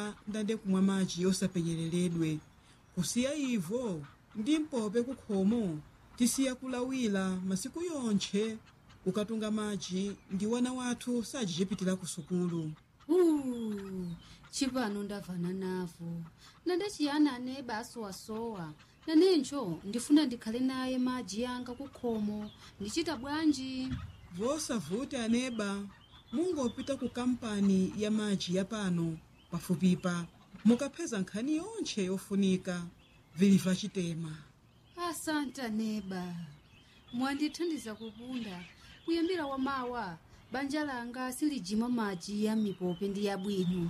ndande kumwa madzi osapenyereredwe kusiya ivo ndi mpope kukhomo tisiya kulawira masiku yonthe kukatunga madzi ndi wana wathu sajichepitira ku sukulu Uh, chipano ndavana navo ndandachiyana aneba asowasowa nanencho ndifuna ndikhale naye madzi yanga kukhomo ndichita bwanji vosavuti aneba mungopita ku kampani ya madzi ya pano pafupipa mukapeza nkhani yonthe yofunika viliva chitema asanta neba mwandithandiza kupunda kuyambira wamawa banja langa silijima madzi ya mipope ndi yabwino